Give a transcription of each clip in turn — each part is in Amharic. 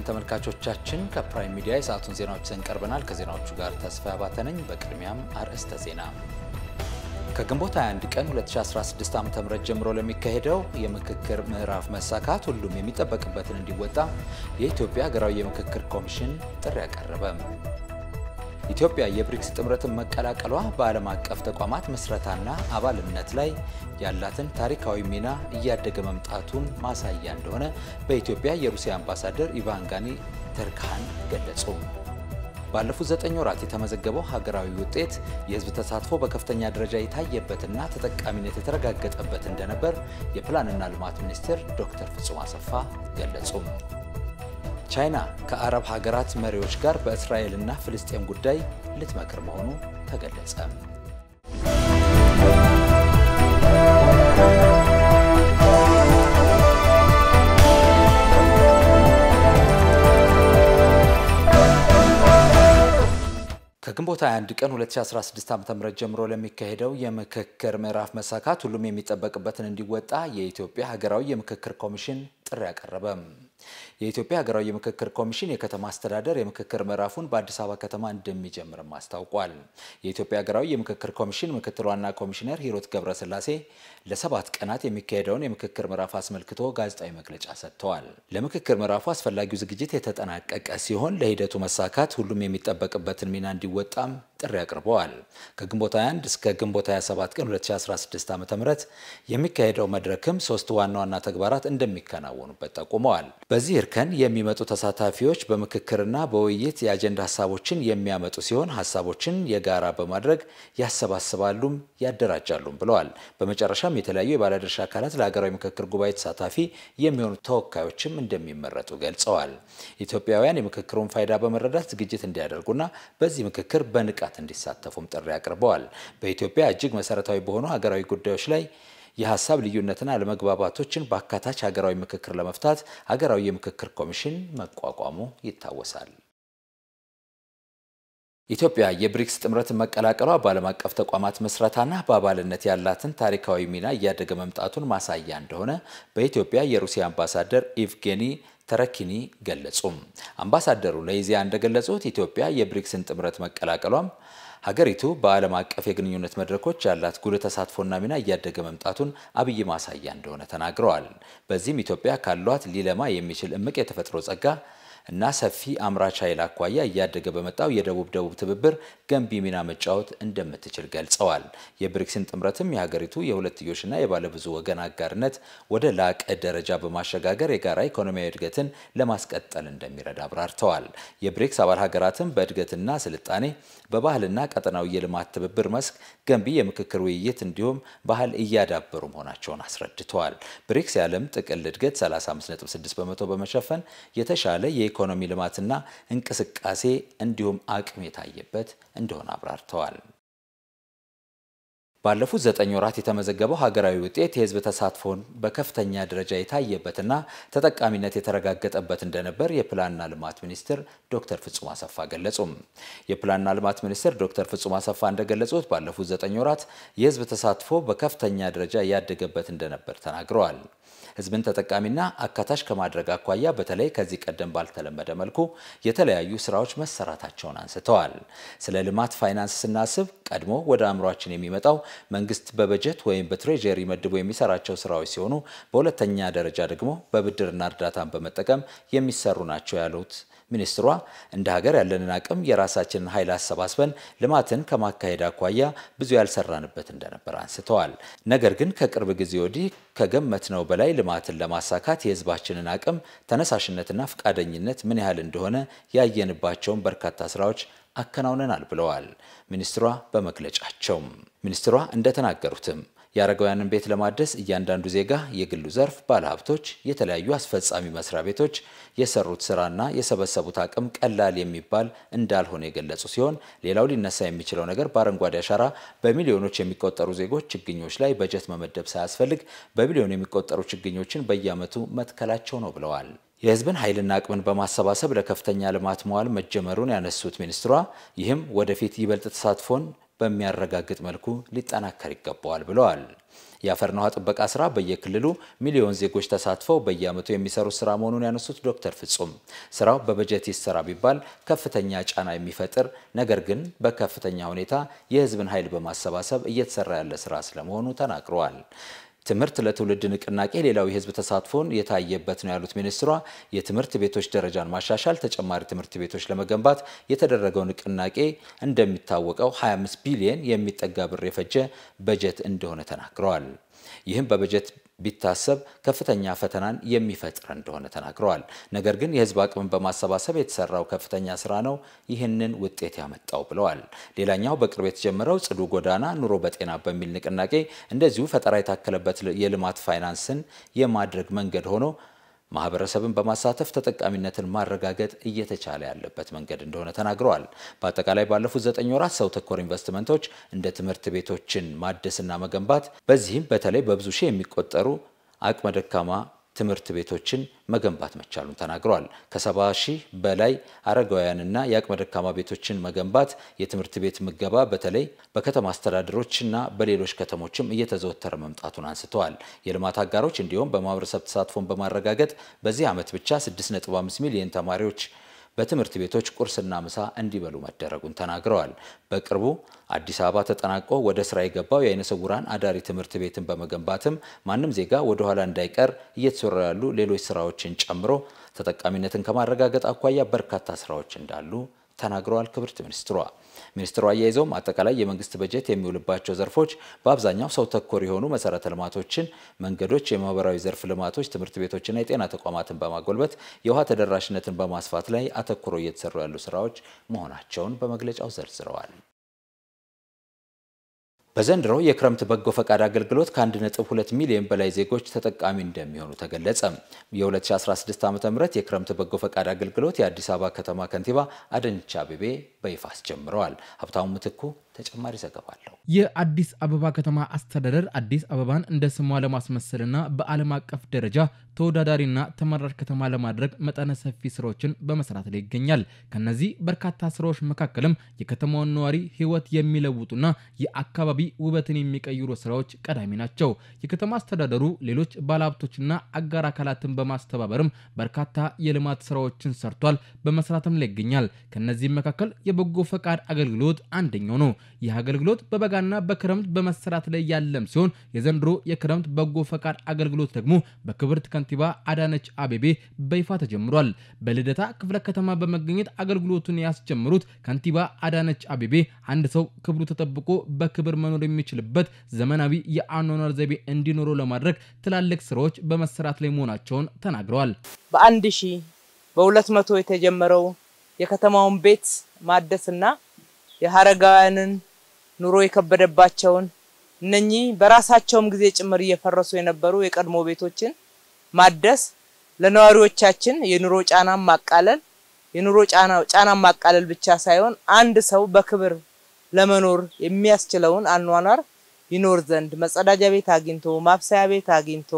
ተመልካቾቻችን፣ ከፕራይም ሚዲያ የሰዓቱን ዜናዎች ይዘን ቀርበናል። ከዜናዎቹ ጋር ተስፋ አባተ ነኝ። በቅድሚያም አርዕስተ ዜና። ከግንቦት 21 ቀን 2016 ዓ.ም ጀምሮ ለሚካሄደው የምክክር ምዕራፍ መሳካት ሁሉም የሚጠበቅበትን እንዲወጣ የኢትዮጵያ ሀገራዊ የምክክር ኮሚሽን ጥሪ አቀረበ። ኢትዮጵያ የብሪክስ ጥምረትን መቀላቀሏ በዓለም አቀፍ ተቋማት ምስረታና አባልነት ላይ ያላትን ታሪካዊ ሚና እያደገ መምጣቱን ማሳያ እንደሆነ በኢትዮጵያ የሩሲያ አምባሳደር ኢቫን ጋኒ ተርካን ገለጹ። ባለፉት ዘጠኝ ወራት የተመዘገበው ሀገራዊ ውጤት የሕዝብ ተሳትፎ በከፍተኛ ደረጃ የታየበትና ተጠቃሚነት የተረጋገጠበት እንደነበር የፕላንና ልማት ሚኒስትር ዶክተር ፍጹም አሰፋ ገለጹ። ቻይና ከአረብ ሀገራት መሪዎች ጋር በእስራኤልና ፍልስጤም ጉዳይ ልትመክር መሆኑ ተገለጸ። ከግንቦት 21 ቀን 2016 ዓ.ም ጀምሮ ለሚካሄደው የምክክር ምዕራፍ መሳካት ሁሉም የሚጠበቅበትን እንዲወጣ የኢትዮጵያ ሀገራዊ የምክክር ኮሚሽን ጥሪ አቀረበ። የኢትዮጵያ ሀገራዊ የምክክር ኮሚሽን የከተማ አስተዳደር የምክክር ምዕራፉን በአዲስ አበባ ከተማ እንደሚጀምርም አስታውቋል። የኢትዮጵያ ሀገራዊ የምክክር ኮሚሽን ምክትል ዋና ኮሚሽነር ሂሩት ገብረስላሴ ለሰባት ቀናት የሚካሄደውን የምክክር ምዕራፍ አስመልክቶ ጋዜጣዊ መግለጫ ሰጥተዋል። ለምክክር ምዕራፉ አስፈላጊው ዝግጅት የተጠናቀቀ ሲሆን ለሂደቱ መሳካት ሁሉም የሚጠበቅበትን ሚና እንዲወጣም ጥሪ አቅርበዋል። ከግንቦት 21 እስከ ግንቦት 27 ቀን 2016 ዓ.ም የሚካሄደው መድረክም ሶስት ዋና ዋና ተግባራት እንደሚከናወኑበት ጠቁመዋል። በዚህ እርከን የሚመጡ ተሳታፊዎች በምክክርና በውይይት የአጀንዳ ሀሳቦችን የሚያመጡ ሲሆን ሀሳቦችን የጋራ በማድረግ ያሰባስባሉም ያደራጃሉም ብለዋል። በመጨረሻም የተለያዩ የባለድርሻ አካላት ለሀገራዊ ምክክር ጉባኤ ተሳታፊ የሚሆኑ ተወካዮችም እንደሚመረጡ ገልጸዋል። ኢትዮጵያውያን የምክክሩን ፋይዳ በመረዳት ዝግጅት እንዲያደርጉና በዚህ ምክክር በንቃት እንዲሳተፉም ጥሪ አቅርበዋል። በኢትዮጵያ እጅግ መሰረታዊ በሆኑ ሀገራዊ ጉዳዮች ላይ የሀሳብ ልዩነትና አለመግባባቶችን በአካታች ሀገራዊ ምክክር ለመፍታት ሀገራዊ የምክክር ኮሚሽን መቋቋሙ ይታወሳል። ኢትዮጵያ የብሪክስ ጥምረትን መቀላቀሏ በዓለም አቀፍ ተቋማት ምስረታና በአባልነት ያላትን ታሪካዊ ሚና እያደገ መምጣቱን ማሳያ እንደሆነ በኢትዮጵያ የሩሲያ አምባሳደር ኢቭጌኒ ተረኪኒ ገለጹም። አምባሳደሩ ለኢዜአ እንደገለጹት ኢትዮጵያ የብሪክስን ጥምረት መቀላቀሏም ሀገሪቱ በዓለም አቀፍ የግንኙነት መድረኮች ያላት ጉልህ ተሳትፎና ሚና እያደገ መምጣቱን አብይ ማሳያ እንደሆነ ተናግረዋል። በዚህም ኢትዮጵያ ካሏት ሊለማ የሚችል እምቅ የተፈጥሮ ጸጋ እና ሰፊ አምራች ኃይል አኳያ እያደገ በመጣው የደቡብ ደቡብ ትብብር ገንቢ ሚና መጫወት እንደምትችል ገልጸዋል። የብሪክስን ጥምረትም የሀገሪቱ የሁለትዮሽና የባለብዙ ወገን አጋርነት ወደ ላቀ ደረጃ በማሸጋገር የጋራ ኢኮኖሚያዊ እድገትን ለማስቀጠል እንደሚረዳ አብራርተዋል። የብሪክስ አባል ሀገራትም በእድገትና ስልጣኔ፣ በባህልና ቀጠናዊ የልማት ትብብር መስክ ገንቢ የምክክር ውይይት እንዲሁም ባህል እያዳበሩ መሆናቸውን አስረድተዋል። ብሪክስ የዓለም ጥቅል እድገት 35.6 በመቶ በመሸፈን የተሻለ የኢኮኖሚ ልማትና እንቅስቃሴ እንዲሁም አቅም የታየበት እንደሆነ አብራርተዋል። ባለፉት ዘጠኝ ወራት የተመዘገበው ሀገራዊ ውጤት የሕዝብ ተሳትፎን በከፍተኛ ደረጃ የታየበትና ተጠቃሚነት የተረጋገጠበት እንደነበር የፕላንና ልማት ሚኒስትር ዶክተር ፍጹም አሰፋ ገለጹም። የፕላንና ልማት ሚኒስትር ዶክተር ፍጹም አሰፋ እንደገለጹት ባለፉት ዘጠኝ ወራት የሕዝብ ተሳትፎ በከፍተኛ ደረጃ ያደገበት እንደነበር ተናግረዋል። ህዝብን ተጠቃሚና አካታች ከማድረግ አኳያ በተለይ ከዚህ ቀደም ባልተለመደ መልኩ የተለያዩ ስራዎች መሰራታቸውን አንስተዋል። ስለ ልማት ፋይናንስ ስናስብ ቀድሞ ወደ አእምሯችን የሚመጣው መንግስት በበጀት ወይም በትሬጀሪ መድቦ የሚሰራቸው ስራዎች ሲሆኑ፣ በሁለተኛ ደረጃ ደግሞ በብድርና እርዳታን በመጠቀም የሚሰሩ ናቸው ያሉት ሚኒስትሯ እንደ ሀገር ያለንን አቅም የራሳችንን ኃይል አሰባስበን ልማትን ከማካሄድ አኳያ ብዙ ያልሰራንበት እንደነበር አንስተዋል። ነገር ግን ከቅርብ ጊዜ ወዲህ ከገመትነው በላይ ልማትን ለማሳካት የህዝባችንን አቅም ተነሳሽነትና ፈቃደኝነት ምን ያህል እንደሆነ ያየንባቸውን በርካታ ስራዎች አከናውነናል ብለዋል ሚኒስትሯ በመግለጫቸው። ሚኒስትሯ እንደተናገሩትም የአረጋውያንን ቤት ለማደስ እያንዳንዱ ዜጋ፣ የግሉ ዘርፍ፣ ባለሀብቶች፣ የተለያዩ አስፈጻሚ መስሪያ ቤቶች የሰሩት ስራና የሰበሰቡት አቅም ቀላል የሚባል እንዳልሆነ የገለጹ ሲሆን ሌላው ሊነሳ የሚችለው ነገር በአረንጓዴ አሻራ በሚሊዮኖች የሚቆጠሩ ዜጎች ችግኞች ላይ በጀት መመደብ ሳያስፈልግ በሚሊዮን የሚቆጠሩ ችግኞችን በየዓመቱ መትከላቸው ነው ብለዋል። የህዝብን ኃይልና አቅምን በማሰባሰብ ለከፍተኛ ልማት መዋል መጀመሩን ያነሱት ሚኒስትሯ ይህም ወደፊት ይበልጥ ተሳትፎን በሚያረጋግጥ መልኩ ሊጠናከር ይገባዋል ብለዋል። የአፈርና ውሃ ጥበቃ ስራ በየክልሉ ሚሊዮን ዜጎች ተሳትፈው በየዓመቱ የሚሰሩት ስራ መሆኑን ያነሱት ዶክተር ፍጹም ስራው በበጀት ይሰራ ቢባል ከፍተኛ ጫና የሚፈጥር ነገር ግን በከፍተኛ ሁኔታ የሕዝብን ኃይል በማሰባሰብ እየተሰራ ያለ ስራ ስለመሆኑ ተናግረዋል። ትምህርት ለትውልድ ንቅናቄ ሌላው የህዝብ ተሳትፎን የታየበት ነው ያሉት ሚኒስትሯ የትምህርት ቤቶች ደረጃን ማሻሻል፣ ተጨማሪ ትምህርት ቤቶች ለመገንባት የተደረገው ንቅናቄ እንደሚታወቀው 25 ቢሊየን የሚጠጋ ብር የፈጀ በጀት እንደሆነ ተናግረዋል። ይህም በበጀት ቢታሰብ ከፍተኛ ፈተናን የሚፈጥር እንደሆነ ተናግረዋል። ነገር ግን የህዝብ አቅምን በማሰባሰብ የተሰራው ከፍተኛ ስራ ነው ይህንን ውጤት ያመጣው ብለዋል። ሌላኛው በቅርብ የተጀመረው ጽዱ ጎዳና ኑሮ በጤና በሚል ንቅናቄ እንደዚሁ ፈጠራ የታከለበት የልማት ፋይናንስን የማድረግ መንገድ ሆኖ ማህበረሰብን በማሳተፍ ተጠቃሚነትን ማረጋገጥ እየተቻለ ያለበት መንገድ እንደሆነ ተናግረዋል። በአጠቃላይ ባለፉት ዘጠኝ ወራት ሰው ተኮር ኢንቨስትመንቶች እንደ ትምህርት ቤቶችን ማደስና መገንባት በዚህም በተለይ በብዙ ሺህ የሚቆጠሩ አቅመ ደካማ ትምህርት ቤቶችን መገንባት መቻሉን ተናግረዋል። ከሰባ ሺህ በላይ አረጋውያንና የአቅመ ደካማ ቤቶችን መገንባት፣ የትምህርት ቤት ምገባ በተለይ በከተማ አስተዳደሮችና በሌሎች ከተሞችም እየተዘወተረ መምጣቱን አንስተዋል። የልማት አጋሮች እንዲሁም በማህበረሰብ ተሳትፎን በማረጋገጥ በዚህ ዓመት ብቻ 6.5 ሚሊዮን ተማሪዎች በትምህርት ቤቶች ቁርስና ምሳ እንዲበሉ መደረጉን ተናግረዋል። በቅርቡ አዲስ አበባ ተጠናቆ ወደ ስራ የገባው የአይነ ስውራን አዳሪ ትምህርት ቤትን በመገንባትም ማንም ዜጋ ወደ ኋላ እንዳይቀር እየተሰሩ ያሉ ሌሎች ስራዎችን ጨምሮ ተጠቃሚነትን ከማረጋገጥ አኳያ በርካታ ስራዎች እንዳሉ ተናግረዋል። ክብርት ሚኒስትሯ ሚኒስትሩ አያይዘውም አጠቃላይ የመንግስት በጀት የሚውልባቸው ዘርፎች በአብዛኛው ሰው ተኮር የሆኑ መሰረተ ልማቶችን፣ መንገዶች፣ የማህበራዊ ዘርፍ ልማቶች፣ ትምህርት ቤቶችና የጤና ተቋማትን በማጎልበት የውሃ ተደራሽነትን በማስፋት ላይ አተኩሮ እየተሰሩ ያሉ ስራዎች መሆናቸውን በመግለጫው ዘርዝረዋል። በዘንድሮ የክረምት በጎ ፈቃድ አገልግሎት ከ1.2 ሚሊዮን በላይ ዜጎች ተጠቃሚ እንደሚሆኑ ተገለጸ። የ2016 ዓ ም የክረምት በጎ ፈቃድ አገልግሎት የአዲስ አበባ ከተማ ከንቲባ አዳነች አቤቤ በይፋ አስጀምረዋል። ሀብታሙ ምትኩ ተጨማሪ ዘገባ አለው። የአዲስ አበባ ከተማ አስተዳደር አዲስ አበባን እንደ ስሟ ለማስመሰልና በዓለም አቀፍ ደረጃ ተወዳዳሪና ተመራጭ ከተማ ለማድረግ መጠነ ሰፊ ስራዎችን በመስራት ላይ ይገኛል። ከነዚህ በርካታ ስራዎች መካከልም የከተማውን ነዋሪ ሕይወት የሚለውጡና የአካባቢ ውበትን የሚቀይሩ ስራዎች ቀዳሚ ናቸው። የከተማ አስተዳደሩ ሌሎች ባለሀብቶችና አጋር አካላትን በማስተባበርም በርካታ የልማት ስራዎችን ሰርቷል፣ በመስራትም ላይ ይገኛል። ከነዚህም መካከል የበጎ ፈቃድ አገልግሎት አንደኛው ነው። ይህ አገልግሎት በበጋና በክረምት በመሰራት ላይ ያለም ሲሆን የዘንድሮ የክረምት በጎ ፈቃድ አገልግሎት ደግሞ በክብርት ከንቲባ አዳነች አቤቤ በይፋ ተጀምሯል። በልደታ ክፍለ ከተማ በመገኘት አገልግሎቱን ያስጀምሩት ከንቲባ አዳነች አቤቤ አንድ ሰው ክብሩ ተጠብቆ በክብር መኖር የሚችልበት ዘመናዊ የአኗኗር ዘይቤ እንዲኖረው ለማድረግ ትላልቅ ስራዎች በመሰራት ላይ መሆናቸውን ተናግረዋል። በአንድ ሺህ በሁለት መቶ የተጀመረው የከተማውን ቤት ማደስና የሀረጋውያንን ኑሮ የከበደባቸውን እነኚህ በራሳቸውም ጊዜ ጭምር እየፈረሱ የነበሩ የቀድሞ ቤቶችን ማደስ ለነዋሪዎቻችን የኑሮ ጫናን ማቃለል የኑሮ ጫናን ማቃለል ብቻ ሳይሆን አንድ ሰው በክብር ለመኖር የሚያስችለውን አኗኗር ይኖር ዘንድ መጸዳጃ ቤት አግኝቶ ማብሰያ ቤት አግኝቶ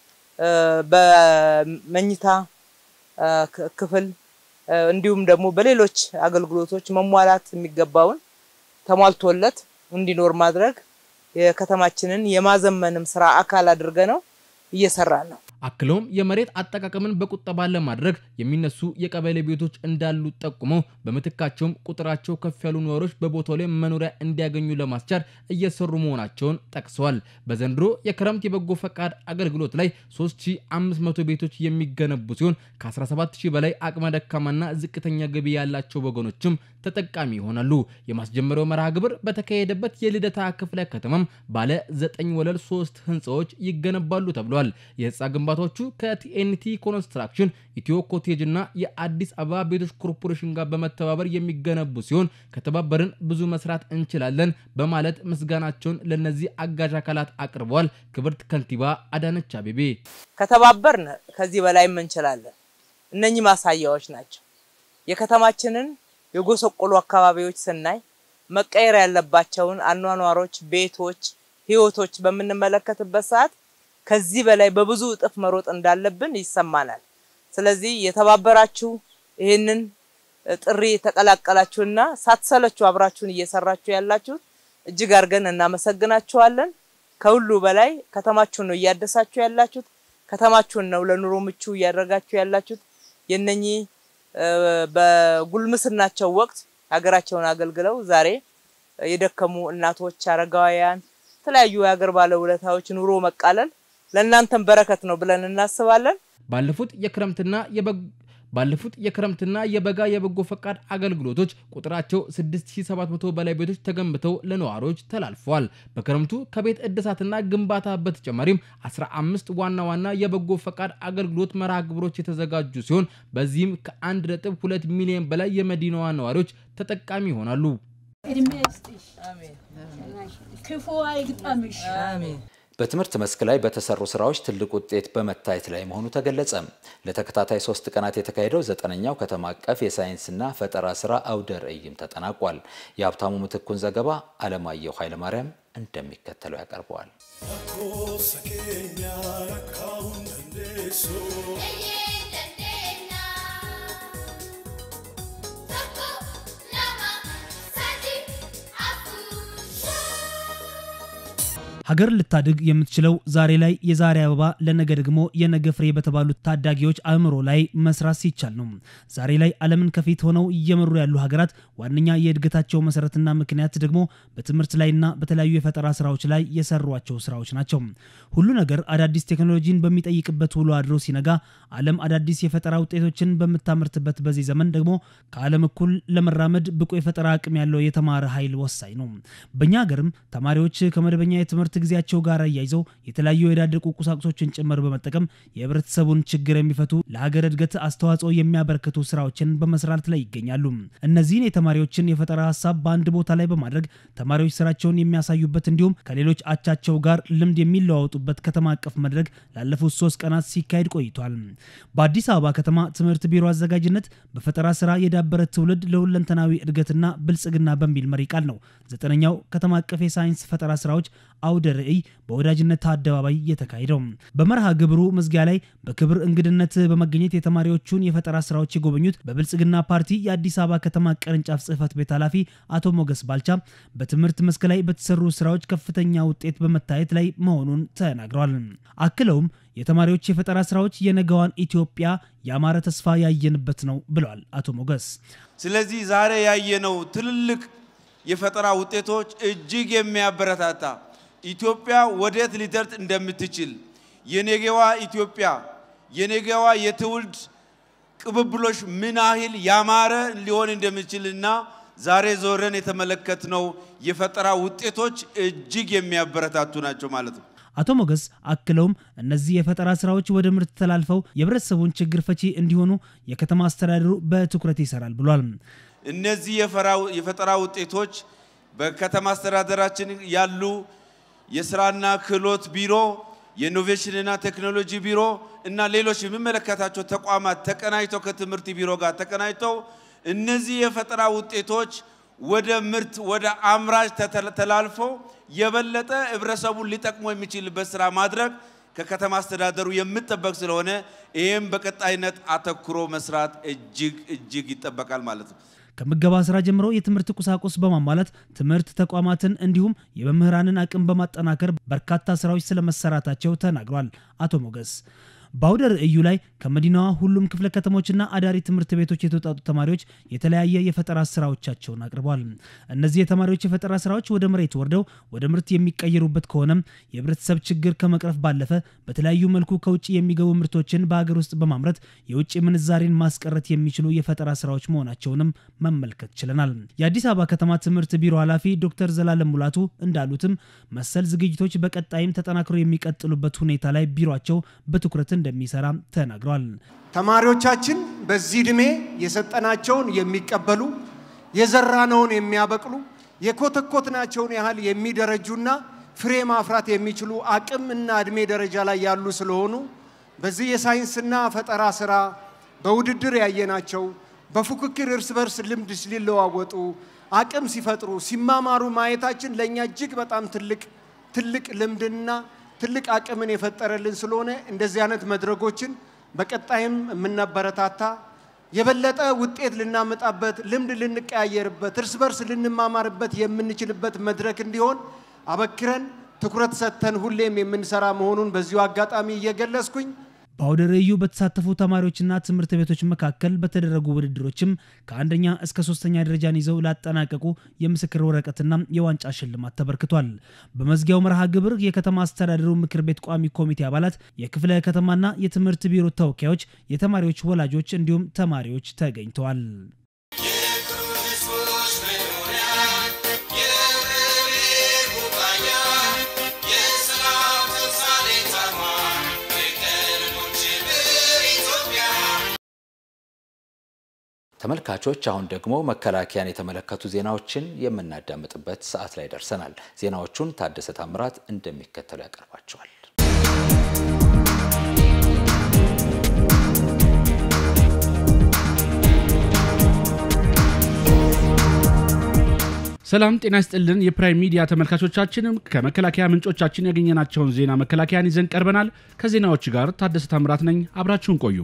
በመኝታ ክፍል እንዲሁም ደግሞ በሌሎች አገልግሎቶች መሟላት የሚገባውን ተሟልቶለት እንዲኖር ማድረግ የከተማችንን የማዘመንም ስራ አካል አድርገ ነው እየሰራን ነው። አክለውም የመሬት አጠቃቀምን በቁጠባ ለማድረግ የሚነሱ የቀበሌ ቤቶች እንዳሉ ጠቁመው በምትካቸውም ቁጥራቸው ከፍ ያሉ ነዋሪዎች በቦታው ላይ መኖሪያ እንዲያገኙ ለማስቻል እየሰሩ መሆናቸውን ጠቅሰዋል። በዘንድሮ የክረምት የበጎ ፈቃድ አገልግሎት ላይ 3500 ቤቶች የሚገነቡ ሲሆን ከ17000 በላይ አቅመ ደካማና ዝቅተኛ ገቢ ያላቸው ወገኖችም ተጠቃሚ ይሆናሉ። የማስጀመሪያው መርሃ ግብር በተካሄደበት የልደታ ክፍለ ከተማም ባለ ዘጠኝ ወለል ሶስት ህንፃዎች ይገነባሉ ተብሏል። የህንፃ ግንባታዎቹ ከቲኤንቲ ኮንስትራክሽን፣ ኢትዮ ኮቴጅ እና የአዲስ አበባ ቤቶች ኮርፖሬሽን ጋር በመተባበር የሚገነቡ ሲሆን ከተባበርን ብዙ መስራት እንችላለን በማለት ምስጋናቸውን ለነዚህ አጋዥ አካላት አቅርበዋል። ክብርት ከንቲባ አዳነች አቤቤ ከተባበርን ከዚህ በላይም እንችላለን። እነኚህ ማሳያዎች ናቸው። የከተማችንን የጎሰቆሉ አካባቢዎች ስናይ መቀየር ያለባቸውን አኗኗሮች፣ ቤቶች፣ ህይወቶች በምንመለከትበት ሰዓት ከዚህ በላይ በብዙ እጥፍ መሮጥ እንዳለብን ይሰማናል። ስለዚህ የተባበራችሁ ይህንን ጥሪ የተቀላቀላችሁና ሳትሰለችሁ አብራችሁን እየሰራችሁ ያላችሁት እጅግ አድርገን እናመሰግናችኋለን። ከሁሉ በላይ ከተማችሁን ነው እያደሳችሁ ያላችሁት። ከተማችሁን ነው ለኑሮ ምቹ እያደረጋችሁ ያላችሁት። የነኚህ በጉልምስናቸው ወቅት ሀገራቸውን አገልግለው ዛሬ የደከሙ እናቶች፣ አረጋውያን፣ የተለያዩ የሀገር ባለውለታዎች ኑሮ መቃለል ለእናንተም በረከት ነው ብለን እናስባለን። ባለፉት የክረምትና ባለፉት የክረምትና የበጋ የበጎ ፈቃድ አገልግሎቶች ቁጥራቸው 6700 በላይ ቤቶች ተገንብተው ለነዋሪዎች ተላልፈዋል። በክረምቱ ከቤት እድሳትና ግንባታ በተጨማሪም 15 ዋና ዋና የበጎ ፈቃድ አገልግሎት መርሃ ግብሮች የተዘጋጁ ሲሆን በዚህም ከ1.2 ሚሊዮን በላይ የመዲናዋ ነዋሪዎች ተጠቃሚ ይሆናሉ። እድሜ ይስጥሽ፣ ክፉ አይግጠምሽ። በትምህርት መስክ ላይ በተሰሩ ስራዎች ትልቅ ውጤት በመታየት ላይ መሆኑ ተገለጸ። ለተከታታይ ሶስት ቀናት የተካሄደው ዘጠነኛው ከተማ አቀፍ የሳይንስና ፈጠራ ስራ አውደ ርዕይም ተጠናቋል። የሀብታሙ ምትኩን ዘገባ አለማየሁ ኃይለማርያም እንደሚከተለው ያቀርበዋል። ሀገር ልታድግ የምትችለው ዛሬ ላይ የዛሬ አበባ ለነገ ደግሞ የነገ ፍሬ በተባሉት ታዳጊዎች አእምሮ ላይ መስራት ሲቻል ነው። ዛሬ ላይ ዓለምን ከፊት ሆነው እየመሩ ያሉ ሀገራት ዋነኛ የእድገታቸው መሰረትና ምክንያት ደግሞ በትምህርት ላይና በተለያዩ የፈጠራ ስራዎች ላይ የሰሯቸው ስራዎች ናቸው። ሁሉ ነገር አዳዲስ ቴክኖሎጂን በሚጠይቅበት ውሎ አድሮ ሲነጋ ዓለም አዳዲስ የፈጠራ ውጤቶችን በምታመርትበት በዚህ ዘመን ደግሞ ከዓለም እኩል ለመራመድ ብቁ የፈጠራ አቅም ያለው የተማረ ኃይል ወሳኝ ነው። በእኛ ሀገርም ተማሪዎች ከመደበኛ የትምህርት ጊዜያቸው ጋር አያይዘው የተለያዩ የዳደቁ ቁሳቁሶችን ጭምር በመጠቀም የህብረተሰቡን ችግር የሚፈቱ ለሀገር እድገት አስተዋጽኦ የሚያበረክቱ ስራዎችን በመስራት ላይ ይገኛሉ። እነዚህን የተማሪዎችን የፈጠራ ሀሳብ በአንድ ቦታ ላይ በማድረግ ተማሪዎች ስራቸውን የሚያሳዩበት እንዲሁም ከሌሎች አቻቸው ጋር ልምድ የሚለዋወጡበት ከተማ አቀፍ መድረክ ላለፉት ሶስት ቀናት ሲካሄድ ቆይቷል። በአዲስ አበባ ከተማ ትምህርት ቢሮ አዘጋጅነት በፈጠራ ስራ የዳበረ ትውልድ ለሁለንተናዊ እድገትና ብልጽግና በሚል መሪ ቃል ነው ዘጠነኛው ከተማ አቀፍ የሳይንስ ፈጠራ ስራዎች አውደ ርዕይ በወዳጅነት አደባባይ የተካሄደው። በመርሃ ግብሩ መዝጊያ ላይ በክብር እንግድነት በመገኘት የተማሪዎቹን የፈጠራ ስራዎች የጎበኙት በብልጽግና ፓርቲ የአዲስ አበባ ከተማ ቅርንጫፍ ጽህፈት ቤት ኃላፊ አቶ ሞገስ ባልቻ በትምህርት መስክ ላይ በተሰሩ ስራዎች ከፍተኛ ውጤት በመታየት ላይ መሆኑን ተናግረዋል። አክለውም የተማሪዎች የፈጠራ ስራዎች የነገዋን ኢትዮጵያ ያማረ ተስፋ ያየንበት ነው ብለዋል አቶ ሞገስ። ስለዚህ ዛሬ ያየነው ትልልቅ የፈጠራ ውጤቶች እጅግ የሚያበረታታ ኢትዮጵያ ወዴት ሊደርስ እንደምትችል የነገዋ ኢትዮጵያ የነገዋ የትውልድ ቅብብሎሽ ምን ያህል ያማረ ሊሆን እንደሚችልና ዛሬ ዞረን የተመለከትነው የፈጠራ ውጤቶች እጅግ የሚያበረታቱ ናቸው ማለት ነው። አቶ ሞገስ አክለውም እነዚህ የፈጠራ ስራዎች ወደ ምርት ተላልፈው የህብረተሰቡን ችግር ፈቺ እንዲሆኑ የከተማ አስተዳደሩ በትኩረት ይሰራል ብሏል። እነዚህ የፈጠራ ውጤቶች በከተማ አስተዳደራችን ያሉ የስራና ክህሎት ቢሮ፣ የኢኖቬሽንና ቴክኖሎጂ ቢሮ እና ሌሎች የሚመለከታቸው ተቋማት ተቀናጅተው ከትምህርት ቢሮ ጋር ተቀናጅተው እነዚህ የፈጠራ ውጤቶች ወደ ምርት ወደ አምራች ተላልፈው የበለጠ ህብረተሰቡን ሊጠቅሙ የሚችልበት ስራ ማድረግ ከከተማ አስተዳደሩ የምጠበቅ ስለሆነ ይህም በቀጣይነት አተኩሮ መስራት እጅግ እጅግ ይጠበቃል ማለት ነው። ከምገባ ስራ ጀምሮ የትምህርት ቁሳቁስ በማሟላት ትምህርት ተቋማትን እንዲሁም የመምህራንን አቅም በማጠናከር በርካታ ስራዎች ስለመሰራታቸው ተናግሯል አቶ ሞገስ። በአውደ ርዕዩ ላይ ከመዲናዋ ሁሉም ክፍለ ከተሞችና አዳሪ ትምህርት ቤቶች የተውጣጡ ተማሪዎች የተለያየ የፈጠራ ስራዎቻቸውን አቅርበዋል። እነዚህ የተማሪዎች የፈጠራ ስራዎች ወደ መሬት ወርደው ወደ ምርት የሚቀየሩበት ከሆነም የህብረተሰብ ችግር ከመቅረፍ ባለፈ በተለያዩ መልኩ ከውጭ የሚገቡ ምርቶችን በሀገር ውስጥ በማምረት የውጭ ምንዛሬን ማስቀረት የሚችሉ የፈጠራ ስራዎች መሆናቸውንም መመልከት ችለናል። የአዲስ አበባ ከተማ ትምህርት ቢሮ ኃላፊ ዶክተር ዘላለም ሙላቱ እንዳሉትም መሰል ዝግጅቶች በቀጣይም ተጠናክሮ የሚቀጥሉበት ሁኔታ ላይ ቢሮቸው በትኩረት እንደሚሰራ ተናግሯል። ተማሪዎቻችን በዚህ ዕድሜ የሰጠናቸውን የሚቀበሉ የዘራነውን የሚያበቅሉ የኮተኮትናቸውን ያህል የሚደረጁና ፍሬ ማፍራት የሚችሉ አቅም እና ዕድሜ ደረጃ ላይ ያሉ ስለሆኑ በዚህ የሳይንስና ፈጠራ ስራ በውድድር ያየናቸው በፉክክር እርስ በርስ ልምድ ሊለዋወጡ አቅም ሲፈጥሩ ሲማማሩ ማየታችን ለእኛ እጅግ በጣም ትልቅ ትልቅ ልምድና ትልቅ አቅምን የፈጠረልን ስለሆነ እንደዚህ አይነት መድረኮችን በቀጣይም የምናበረታታ የበለጠ ውጤት ልናመጣበት፣ ልምድ ልንቀያየርበት፣ እርስ በርስ ልንማማርበት የምንችልበት መድረክ እንዲሆን አበክረን ትኩረት ሰጥተን ሁሌም የምንሰራ መሆኑን በዚሁ አጋጣሚ እየገለጽኩኝ በአውደ ርዕዩ በተሳተፉ ተማሪዎችና ትምህርት ቤቶች መካከል በተደረጉ ውድድሮችም ከአንደኛ እስከ ሶስተኛ ደረጃን ይዘው ላጠናቀቁ የምስክር ወረቀትና የዋንጫ ሽልማት ተበርክቷል። በመዝጊያው መርሃ ግብር የከተማ አስተዳደሩ ምክር ቤት ቋሚ ኮሚቴ አባላት፣ የክፍለ ከተማና የትምህርት ቢሮ ተወካዮች፣ የተማሪዎች ወላጆች እንዲሁም ተማሪዎች ተገኝተዋል። ተመልካቾች አሁን ደግሞ መከላከያን የተመለከቱ ዜናዎችን የምናዳምጥበት ሰዓት ላይ ደርሰናል። ዜናዎቹን ታደሰ ታምራት እንደሚከተሉ ያቀርባቸዋል። ሰላም ጤና ይስጥልን። የፕራይም ሚዲያ ተመልካቾቻችንም ከመከላከያ ምንጮቻችን ያገኘናቸውን ዜና መከላከያን ይዘን ቀርበናል። ከዜናዎች ጋር ታደሰ ታምራት ነኝ። አብራችሁን ቆዩ።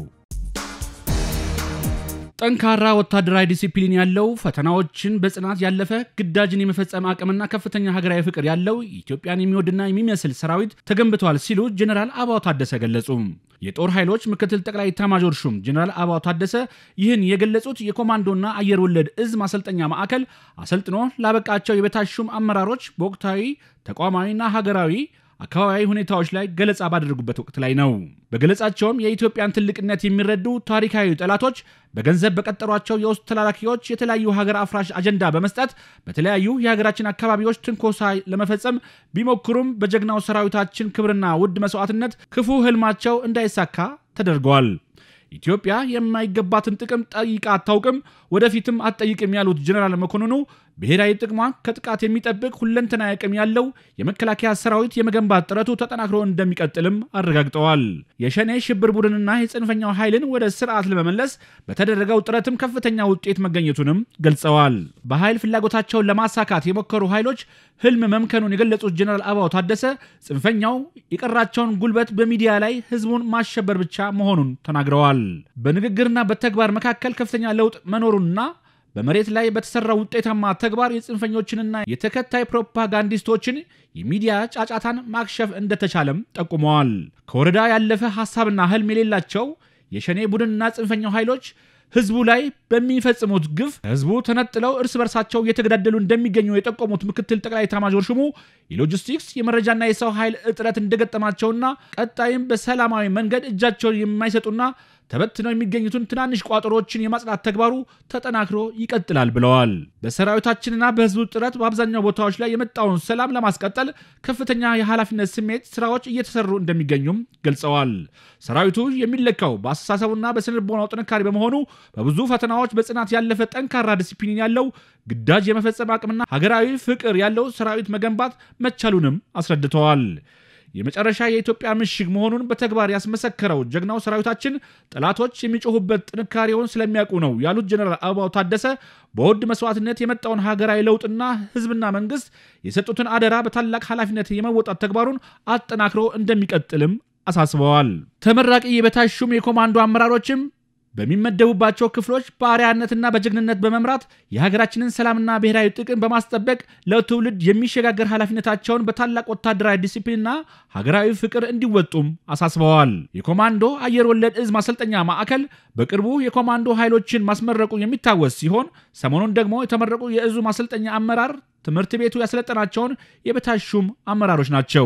ጠንካራ ወታደራዊ ዲሲፕሊን ያለው ፈተናዎችን በጽናት ያለፈ ግዳጅን የመፈጸም አቅምና ከፍተኛ ሀገራዊ ፍቅር ያለው ኢትዮጵያን የሚወድና የሚመስል ሰራዊት ተገንብተዋል ሲሉ ጀኔራል አበባው ታደሰ ገለጹ። የጦር ኃይሎች ምክትል ጠቅላይ ኤታማዦር ሹም ጀኔራል አበባው ታደሰ ይህን የገለጹት የኮማንዶና አየር ወለድ እዝ ማሰልጠኛ ማዕከል አሰልጥኖ ላበቃቸው የበታች ሹም አመራሮች በወቅታዊ ተቋማዊና ሀገራዊ አካባቢያዊ ሁኔታዎች ላይ ገለጻ ባደረጉበት ወቅት ላይ ነው። በገለጻቸውም የኢትዮጵያን ትልቅነት የሚረዱ ታሪካዊ ጠላቶች በገንዘብ በቀጠሯቸው የውስጥ ተላላኪዎች የተለያዩ ሀገር አፍራሽ አጀንዳ በመስጠት በተለያዩ የሀገራችን አካባቢዎች ትንኮሳ ለመፈጸም ቢሞክሩም በጀግናው ሰራዊታችን ክብርና ውድ መስዋዕትነት ክፉ ህልማቸው እንዳይሳካ ተደርገዋል። ኢትዮጵያ የማይገባትን ጥቅም ጠይቃ አታውቅም፣ ወደፊትም አትጠይቅም ያሉት ጀኔራል መኮንኑ ብሔራዊ ጥቅሟን ከጥቃት የሚጠብቅ ሁለንተናዊ አቅም ያለው የመከላከያ ሰራዊት የመገንባት ጥረቱ ተጠናክሮ እንደሚቀጥልም አረጋግጠዋል። የሸኔ ሽብር ቡድንና የጽንፈኛው ኃይልን ወደ ስርዓት ለመመለስ በተደረገው ጥረትም ከፍተኛ ውጤት መገኘቱንም ገልጸዋል። በኃይል ፍላጎታቸውን ለማሳካት የሞከሩ ኃይሎች ህልም መምከኑን የገለጹት ጀኔራል አበባው ታደሰ ጽንፈኛው የቀራቸውን ጉልበት በሚዲያ ላይ ህዝቡን ማሸበር ብቻ መሆኑን ተናግረዋል። በንግግርና በተግባር መካከል ከፍተኛ ለውጥ መኖሩንና በመሬት ላይ በተሰራው ውጤታማ ተግባር የጽንፈኞችንና የተከታይ ፕሮፓጋንዲስቶችን የሚዲያ ጫጫታን ማክሸፍ እንደተቻለም ጠቁመዋል። ከወረዳ ያለፈ ሀሳብና ህልም የሌላቸው የሸኔ ቡድንና ጽንፈኛው ኃይሎች ህዝቡ ላይ በሚፈጽሙት ግፍ ህዝቡ ተነጥለው እርስ በርሳቸው እየተገዳደሉ እንደሚገኙ የጠቆሙት ምክትል ጠቅላይ ኤታማዦር ሹሙ የሎጂስቲክስ የመረጃና የሰው ኃይል እጥረት እንደገጠማቸውና ቀጣይም በሰላማዊ መንገድ እጃቸውን የማይሰጡና ተበትነው የሚገኙትን ትናንሽ ቋጠሮችን የማጽዳት ተግባሩ ተጠናክሮ ይቀጥላል ብለዋል። በሰራዊታችንና በህዝቡ ጥረት በአብዛኛው ቦታዎች ላይ የመጣውን ሰላም ለማስቀጠል ከፍተኛ የኃላፊነት ስሜት ስራዎች እየተሰሩ እንደሚገኙም ገልጸዋል። ሰራዊቱ የሚለካው በአስተሳሰቡና በስነልቦናው ጥንካሬ በመሆኑ በብዙ ፈተናዎች በጽናት ያለፈ ጠንካራ ዲሲፕሊን ያለው ግዳጅ የመፈጸም አቅምና ሀገራዊ ፍቅር ያለው ሰራዊት መገንባት መቻሉንም አስረድተዋል። የመጨረሻ የኢትዮጵያ ምሽግ መሆኑን በተግባር ያስመሰከረው ጀግናው ሰራዊታችን ጠላቶች የሚጮሁበት ጥንካሬውን ስለሚያውቁ ነው ያሉት ጀነራል አበባው ታደሰ በውድ መስዋዕትነት የመጣውን ሀገራዊ ለውጥና ህዝብና መንግስት የሰጡትን አደራ በታላቅ ኃላፊነት የመወጣት ተግባሩን አጠናክሮ እንደሚቀጥልም አሳስበዋል። ተመራቂ የበታች ሹም የኮማንዶ አመራሮችም በሚመደቡባቸው ክፍሎች በአርአያነትና በጀግንነት በመምራት የሀገራችንን ሰላምና ብሔራዊ ጥቅም በማስጠበቅ ለትውልድ የሚሸጋገር ኃላፊነታቸውን በታላቅ ወታደራዊ ዲሲፕሊንና ሀገራዊ ፍቅር እንዲወጡም አሳስበዋል። የኮማንዶ አየር ወለድ እዝ ማሰልጠኛ ማዕከል በቅርቡ የኮማንዶ ኃይሎችን ማስመረቁ የሚታወስ ሲሆን ሰሞኑን ደግሞ የተመረቁ የእዙ ማሰልጠኛ አመራር ትምህርት ቤቱ ያሰለጠናቸውን የበታች ሹም አመራሮች ናቸው።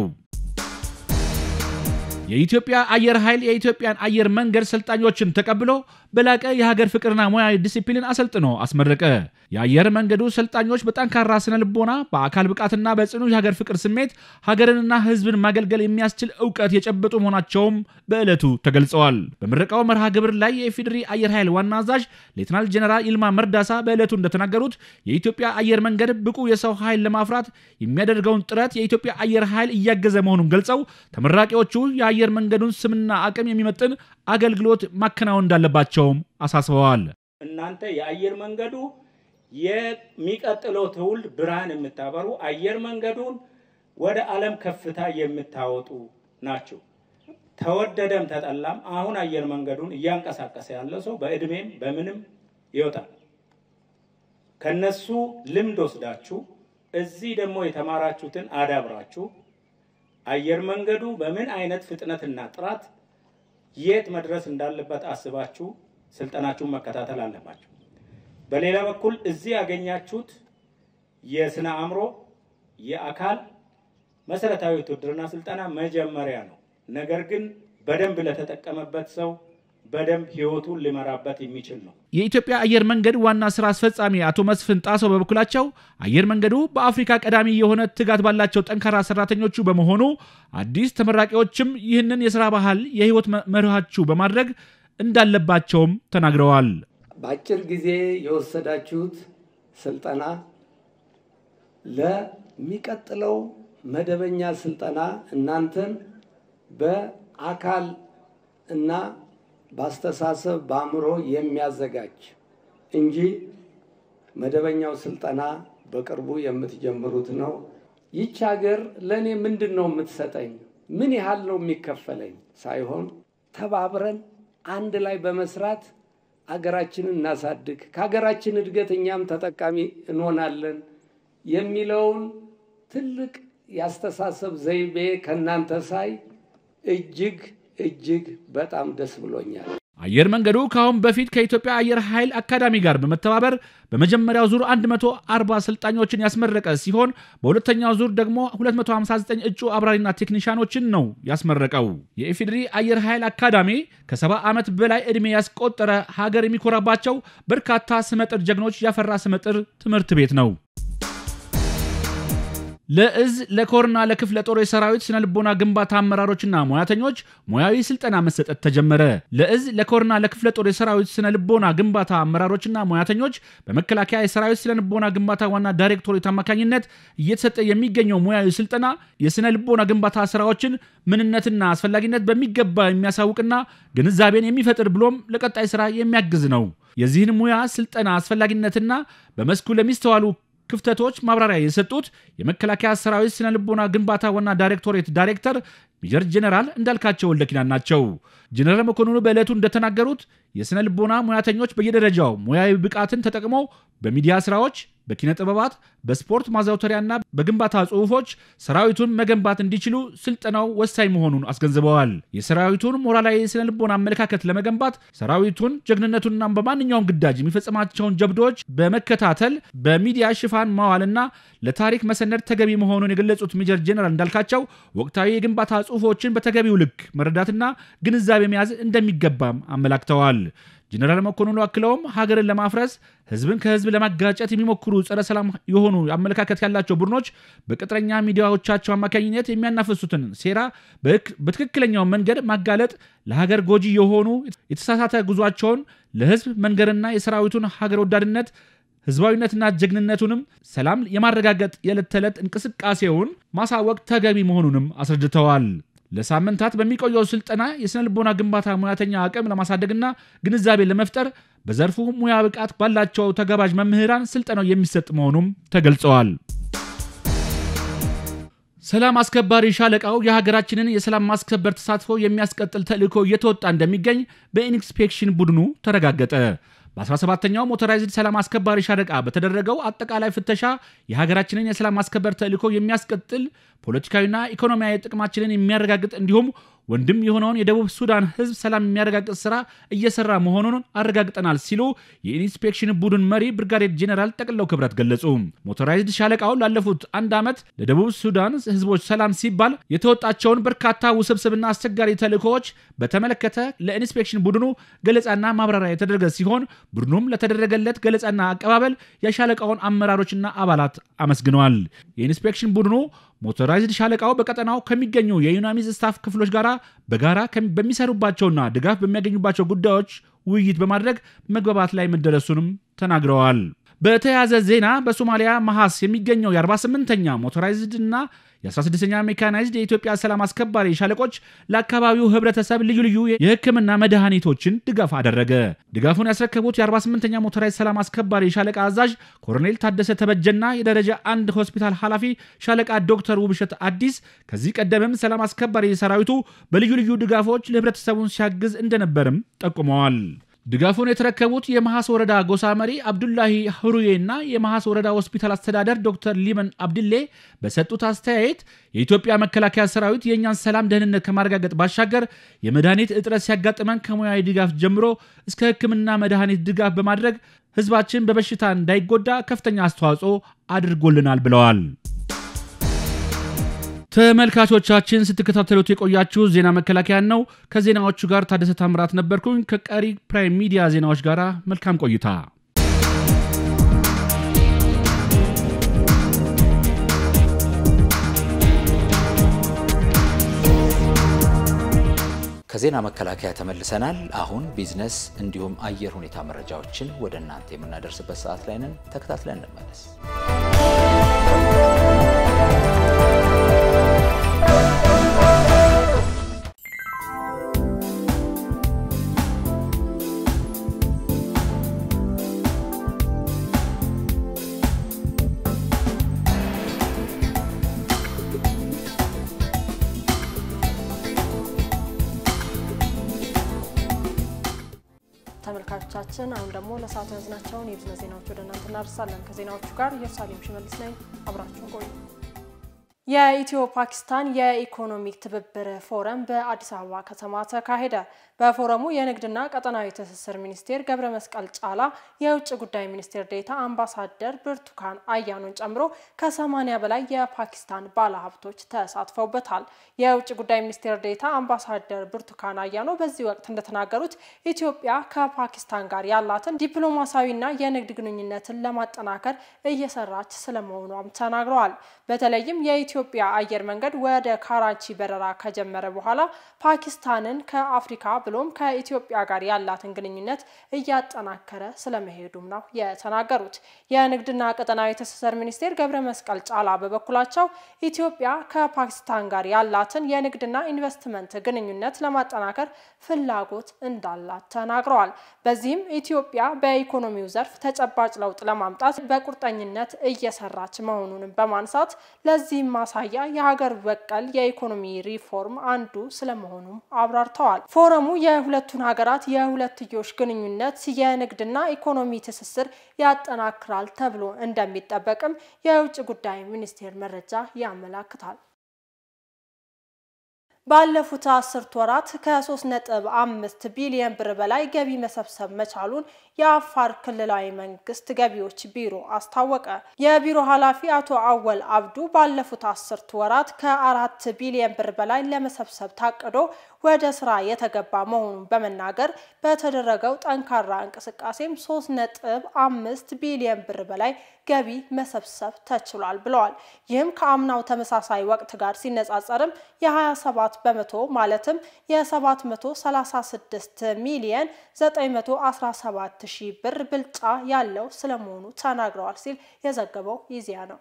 የኢትዮጵያ አየር ኃይል የኢትዮጵያን አየር መንገድ ሰልጣኞችን ተቀብሎ በላቀ የሀገር ፍቅርና ሙያዊ ዲሲፕሊን አሰልጥኖ አስመረቀ። የአየር መንገዱ ሰልጣኞች በጠንካራ ስነ ልቦና፣ በአካል ብቃትና በጽኑ የሀገር ፍቅር ስሜት ሀገርንና ሕዝብን ማገልገል የሚያስችል እውቀት የጨበጡ መሆናቸውም በዕለቱ ተገልጸዋል። በምረቃው መርሃ ግብር ላይ የኢፌዴሪ አየር ኃይል ዋና አዛዥ ሌትናል ጀነራል ይልማ መርዳሳ በዕለቱ እንደተናገሩት የኢትዮጵያ አየር መንገድ ብቁ የሰው ኃይል ለማፍራት የሚያደርገውን ጥረት የኢትዮጵያ አየር ኃይል እያገዘ መሆኑን ገልጸው ተመራቂዎቹ የአየር መንገዱን ስምና አቅም የሚመጥን አገልግሎት ማከናወን እንዳለባቸውም አሳስበዋል። እናንተ የአየር መንገዱ የሚቀጥለው ትውልድ ብርሃን የምታበሩ አየር መንገዱን ወደ ዓለም ከፍታ የምታወጡ ናቸው። ተወደደም ተጠላም አሁን አየር መንገዱን እያንቀሳቀሰ ያለው ሰው በእድሜም በምንም ይወጣል። ከነሱ ልምድ ወስዳችሁ እዚህ ደግሞ የተማራችሁትን አዳብራችሁ አየር መንገዱ በምን አይነት ፍጥነትና ጥራት የት መድረስ እንዳለበት አስባችሁ ስልጠናችሁን መከታተል አለባችሁ። በሌላ በኩል እዚህ ያገኛችሁት የስነ አእምሮ፣ የአካል መሰረታዊ ውትድርና ስልጠና መጀመሪያ ነው። ነገር ግን በደንብ ለተጠቀመበት ሰው በደንብ ህይወቱን ሊመራበት የሚችል ነው። የኢትዮጵያ አየር መንገድ ዋና ስራ አስፈጻሚ አቶ መስፍን ጣሰው በበኩላቸው አየር መንገዱ በአፍሪካ ቀዳሚ የሆነ ትጋት ባላቸው ጠንካራ ሰራተኞቹ በመሆኑ አዲስ ተመራቂዎችም ይህንን የስራ ባህል የህይወት መርሃችሁ በማድረግ እንዳለባቸውም ተናግረዋል። በአጭር ጊዜ የወሰዳችሁት ስልጠና ለሚቀጥለው መደበኛ ስልጠና እናንተን በአካል እና በአስተሳሰብ በአእምሮ የሚያዘጋጅ እንጂ መደበኛው ስልጠና በቅርቡ የምትጀምሩት ነው። ይች ሀገር ለእኔ ምንድን ነው የምትሰጠኝ፣ ምን ያህል ነው የሚከፈለኝ ሳይሆን ተባብረን አንድ ላይ በመስራት አገራችንን እናሳድግ፣ ከሀገራችን እድገት እኛም ተጠቃሚ እንሆናለን የሚለውን ትልቅ የአስተሳሰብ ዘይቤ ከእናንተ ሳይ እጅግ እጅግ በጣም ደስ ብሎኛል። አየር መንገዱ ከአሁን በፊት ከኢትዮጵያ አየር ኃይል አካዳሚ ጋር በመተባበር በመጀመሪያው ዙር 140 ሰልጣኞችን ያስመረቀ ሲሆን በሁለተኛው ዙር ደግሞ 259 እጩ አብራሪና ቴክኒሻኖችን ነው ያስመረቀው። የኢፌዴሪ አየር ኃይል አካዳሚ ከ70 ዓመት በላይ ዕድሜ ያስቆጠረ ሀገር የሚኮራባቸው በርካታ ስመጥር ጀግኖች ያፈራ ስመጥር ትምህርት ቤት ነው። ለእዝ ለኮርና ለክፍለ ጦር የሰራዊት ስነ ልቦና ግንባታ አመራሮችና ሙያተኞች ሙያዊ ስልጠና መሰጠት ተጀመረ። ለእዝ ለኮርና ለክፍለ ጦር የሰራዊት ስነ ልቦና ግንባታ አመራሮችና ሙያተኞች በመከላከያ የሰራዊት ስነ ልቦና ግንባታ ዋና ዳይሬክቶሬት አማካኝነት እየተሰጠ የሚገኘው ሙያዊ ስልጠና የስነ ልቦና ግንባታ ስራዎችን ምንነትና አስፈላጊነት በሚገባ የሚያሳውቅና ግንዛቤን የሚፈጥር ብሎም ለቀጣይ ስራ የሚያግዝ ነው። የዚህን ሙያ ስልጠና አስፈላጊነትና በመስኩ ለሚስተዋሉ ክፍተቶች ማብራሪያ የሰጡት የመከላከያ ሰራዊት ስነ ልቦና ግንባታ ዋና ዳይሬክቶሬት ዳይሬክተር ሜጀር ጀኔራል እንዳልካቸው ወልደኪናን ናቸው። ጀኔራል መኮንኑ በዕለቱ እንደተናገሩት የስነ ልቦና ሙያተኞች በየደረጃው ሙያዊ ብቃትን ተጠቅመው በሚዲያ ስራዎች፣ በኪነ ጥበባት፣ በስፖርት ማዘውተሪያና በግንባታ ጽሑፎች ሰራዊቱን መገንባት እንዲችሉ ስልጠናው ወሳኝ መሆኑን አስገንዝበዋል። የሰራዊቱን ሞራላዊ የስነ ልቦና አመለካከት ለመገንባት ሰራዊቱን ጀግንነቱንና በማንኛውም ግዳጅ የሚፈጽማቸውን ጀብዶች በመከታተል በሚዲያ ሽፋን ማዋልና ለታሪክ መሰነድ ተገቢ መሆኑን የገለጹት ሜጀር ጄኔራል እንዳልካቸው ወቅታዊ የግንባታ ጽሑፎችን በተገቢው ልክ መረዳትና ግንዛቤ መያዝ እንደሚገባም አመላክተዋል። ጄኔራል መኮንኑ አክለውም ሀገርን ለማፍረስ ህዝብን ከህዝብ ለማጋጨት የሚሞክሩ ጸረ ሰላም የሆኑ አመለካከት ያላቸው ቡድኖች በቅጥረኛ ሚዲያዎቻቸው አማካኝነት የሚያናፍሱትን ሴራ በትክክለኛው መንገድ ማጋለጥ ለሀገር ጎጂ የሆኑ የተሳሳተ ጉዟቸውን ለህዝብ መንገርና የሰራዊቱን ሀገር ወዳድነት ህዝባዊነትና ጀግንነቱንም ሰላም የማረጋገጥ የዕለት ተዕለት እንቅስቃሴውን ማሳወቅ ተገቢ መሆኑንም አስረድተዋል። ለሳምንታት በሚቆየው ስልጠና የስነ ልቦና ግንባታ ሙያተኛ አቅም ለማሳደግና ግንዛቤ ለመፍጠር በዘርፉ ሙያ ብቃት ባላቸው ተጋባዥ መምህራን ስልጠናው የሚሰጥ መሆኑም ተገልጸዋል። ሰላም አስከባሪ ሻለቃው የሀገራችንን የሰላም ማስከበር ተሳትፎ የሚያስቀጥል ተልዕኮ እየተወጣ እንደሚገኝ በኢንስፔክሽን ቡድኑ ተረጋገጠ። በ17ኛው ሞተራይዝድ ሰላም አስከባሪ ሻለቃ በተደረገው አጠቃላይ ፍተሻ የሀገራችንን የሰላም ማስከበር ተልዕኮ የሚያስቀጥል ፖለቲካዊና ኢኮኖሚያዊ ጥቅማችንን የሚያረጋግጥ እንዲሁም ወንድም የሆነውን የደቡብ ሱዳን ሕዝብ ሰላም የሚያረጋግጥ ስራ እየሰራ መሆኑን አረጋግጠናል ሲሉ የኢንስፔክሽን ቡድን መሪ ብርጋዴር ጄኔራል ጠቅለው ክብረት ገለጹ። ሞተራይዝድ ሻለቃው ላለፉት አንድ ዓመት ለደቡብ ሱዳን ሕዝቦች ሰላም ሲባል የተወጣቸውን በርካታ ውስብስብና አስቸጋሪ ተልዕኮዎች በተመለከተ ለኢንስፔክሽን ቡድኑ ገለጻና ማብራሪያ የተደረገ ሲሆን ቡድኑም ለተደረገለት ገለጻና አቀባበል የሻለቃውን አመራሮችና አባላት አመስግነዋል። የኢንስፔክሽን ቡድኑ ሞተራይዝድ ሻለቃው በቀጠናው ከሚገኙ የዩናሚዝ ስታፍ ክፍሎች ጋር በጋራ በሚሰሩባቸውና ድጋፍ በሚያገኙባቸው ጉዳዮች ውይይት በማድረግ መግባባት ላይ መደረሱንም ተናግረዋል። በተያያዘ ዜና በሶማሊያ መሐስ የሚገኘው የ48ኛ ሞቶራይዝድ እና የ16ኛ ሜካናይዝድ የኢትዮጵያ ሰላም አስከባሪ ሻለቆች ለአካባቢው ህብረተሰብ ልዩ ልዩ የሕክምና መድኃኒቶችን ድጋፍ አደረገ። ድጋፉን ያስረከቡት የ48ኛ ሞቶራይዝድ ሰላም አስከባሪ ሻለቃ አዛዥ ኮሎኔል ታደሰ ተበጀና የደረጃ አንድ ሆስፒታል ኃላፊ ሻለቃ ዶክተር ውብሸት አዲስ ከዚህ ቀደምም ሰላም አስከባሪ ሰራዊቱ በልዩ ልዩ ድጋፎች ለህብረተሰቡን ሲያግዝ እንደነበርም ጠቁመዋል። ድጋፉን የተረከቡት የመሐስ ወረዳ ጎሳ መሪ አብዱላሂ ህሩዬ እና የመሐስ ወረዳ ሆስፒታል አስተዳደር ዶክተር ሊመን አብድሌ በሰጡት አስተያየት የኢትዮጵያ መከላከያ ሰራዊት የእኛን ሰላም ደህንነት ከማረጋገጥ ባሻገር የመድኃኒት እጥረት ሲያጋጥመን ከሙያዊ ድጋፍ ጀምሮ እስከ ሕክምና መድኃኒት ድጋፍ በማድረግ ህዝባችን በበሽታ እንዳይጎዳ ከፍተኛ አስተዋጽኦ አድርጎልናል ብለዋል። ተመልካቾቻችን ስትከታተሉት የቆያችሁ ዜና መከላከያን ነው። ከዜናዎቹ ጋር ታደሰ ታምራት ነበርኩኝ። ከቀሪ ፕራይም ሚዲያ ዜናዎች ጋር መልካም ቆይታ። ከዜና መከላከያ ተመልሰናል። አሁን ቢዝነስ እንዲሁም አየር ሁኔታ መረጃዎችን ወደ እናንተ የምናደርስበት ሰዓት ላይ ነን። ተከታትለን እንመለስ። ተመልካቾቻችን አሁን ደግሞ ለሰዓቱ ያዝናቸውን የቢዝነስ ዜናዎች ወደ እናንተ እናደርሳለን። ከዜናዎቹ ጋር ኢየሩሳሌም ሽመልስ ነኝ። አብራችሁን ቆዩ። የኢትዮ ፓኪስታን የኢኮኖሚክ ትብብር ፎረም በአዲስ አበባ ከተማ ተካሄደ። በፎረሙ የንግድና ቀጠናዊ ትስስር ሚኒስቴር ገብረ መስቀል ጫላ፣ የውጭ ጉዳይ ሚኒስቴር ዴታ አምባሳደር ብርቱካን አያኖን ጨምሮ ከሰማኒያ በላይ የፓኪስታን ባለሀብቶች ተሳትፈውበታል። የውጭ ጉዳይ ሚኒስቴር ዴታ አምባሳደር ብርቱካን አያኖ በዚህ ወቅት እንደተናገሩት ኢትዮጵያ ከፓኪስታን ጋር ያላትን ዲፕሎማሲያዊና የንግድ ግንኙነትን ለማጠናከር እየሰራች ስለመሆኗም ተናግረዋል። በተለይም የኢትዮጵያ አየር መንገድ ወደ ካራቺ በረራ ከጀመረ በኋላ ፓኪስታንን ከአፍሪካ ብሎም ከኢትዮጵያ ጋር ያላትን ግንኙነት እያጠናከረ ስለመሄዱም ነው የተናገሩት። የንግድና ቀጠናዊ ትስስር ሚኒስቴር ገብረ መስቀል ጫላ በበኩላቸው ኢትዮጵያ ከፓኪስታን ጋር ያላትን የንግድና ኢንቨስትመንት ግንኙነት ለማጠናከር ፍላጎት እንዳላት ተናግረዋል። በዚህም ኢትዮጵያ በኢኮኖሚው ዘርፍ ተጨባጭ ለውጥ ለማምጣት በቁርጠኝነት እየሰራች መሆኑንም በማንሳት ለዚህም ማሳያ የሀገር በቀል የኢኮኖሚ ሪፎርም አንዱ ስለመሆኑም አብራርተዋል። ፎረሙ የሁለቱን ሀገራት የሁለትዮሽ ግንኙነት የንግድና ኢኮኖሚ ትስስር ያጠናክራል ተብሎ እንደሚጠበቅም የውጭ ጉዳይ ሚኒስቴር መረጃ ያመላክታል። ባለፉት አስርት ወራት ከ3.5 ቢሊዮን ብር በላይ ገቢ መሰብሰብ መቻሉን የአፋር ክልላዊ መንግስት ገቢዎች ቢሮ አስታወቀ። የቢሮ ኃላፊ አቶ አወል አብዱ ባለፉት አስርት ወራት ከአራት ቢሊዮን ብር በላይ ለመሰብሰብ ታቅዶ ወደ ስራ የተገባ መሆኑን በመናገር በተደረገው ጠንካራ እንቅስቃሴም 3.5 ቢሊዮን ብር በላይ ገቢ መሰብሰብ ተችሏል ብለዋል። ይህም ከአምናው ተመሳሳይ ወቅት ጋር ሲነጻጸርም የ27 በመቶ ማለትም የ736 ሚሊየን 917 ሺህ ብር ብልጫ ያለው ስለመሆኑ ተናግረዋል ሲል የዘገበው ኢዜአ ነው።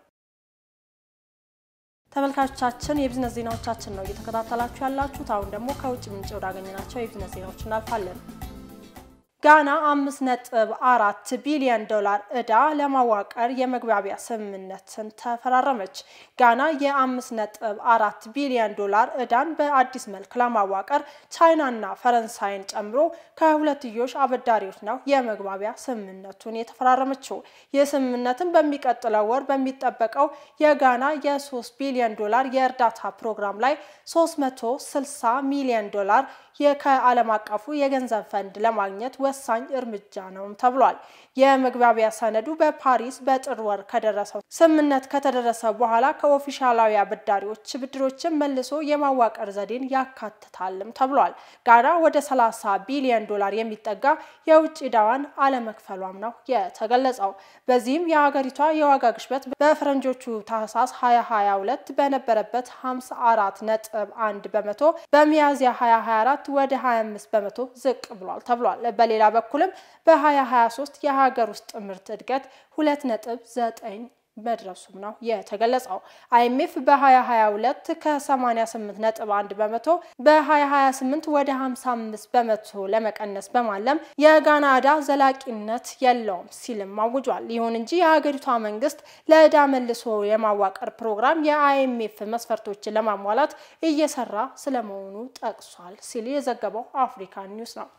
ተመልካቾቻችን የቢዝነስ ዜናዎቻችን ነው እየተከታተላችሁ ያላችሁት። አሁን ደግሞ ከውጭ ምንጭ ወዳገኘናቸው የቢዝነስ ዜናዎች እናልፋለን። ጋና አምስት ነጥብ አራት ቢሊዮን ዶላር ዕዳ ለማዋቀር የመግባቢያ ስምምነትን ተፈራረመች። ጋና የአምስት ነጥብ አራት ቢሊዮን ዶላር ዕዳን በአዲስ መልክ ለማዋቀር ቻይናና ፈረንሳይን ጨምሮ ከሁለትዮሽ አበዳሪዎች ነው የመግባቢያ ስምምነቱን የተፈራረመችው። ይህ ስምምነትን በሚቀጥለው ወር በሚጠበቀው የጋና የሶስት ቢሊዮን ዶላር የእርዳታ ፕሮግራም ላይ 360 ሚሊዮን ዶላር ከዓለም አቀፉ የገንዘብ ፈንድ ለማግኘት ወሳኝ እርምጃ ነውም ተብሏል። የመግባቢያ ሰነዱ በፓሪስ በጥር ወር ከደረሰው ስምምነት ከተደረሰ በኋላ ከኦፊሻላዊ አበዳሪዎች ብድሮችን መልሶ የማዋቀር ዘዴን ያካትታልም ተብሏል። ጋና ወደ 30 ቢሊዮን ዶላር የሚጠጋ የውጭ ዕዳዋን አለመክፈሏም ነው የተገለጸው። በዚህም የሀገሪቷ የዋጋ ግሽበት በፈረንጆቹ ታህሳስ 2022 በነበረበት 54 ነጥብ 1 በመቶ በሚያዝያ 2024 ወደ 25 በመቶ ዝቅ ብሏል ተብሏል። በሌላ በሌላ በኩልም በ2023 የሀገር ውስጥ ምርት እድገት 2.9 መድረሱም ነው የተገለጸው። አይኤምኤፍ በ2022 ከ88.1 በመቶ በ2028 ወደ 55 በመቶ ለመቀነስ በማለም የጋና ዕዳ ዘላቂነት የለውም ሲልም አውጇል። ይሁን እንጂ የሀገሪቷ መንግስት ለዕዳ መልሶ የማዋቀር ፕሮግራም የአይኤምኤፍ መስፈርቶችን ለማሟላት እየሰራ ስለመሆኑ ጠቅሷል ሲል የዘገበው አፍሪካ ኒውስ ነው።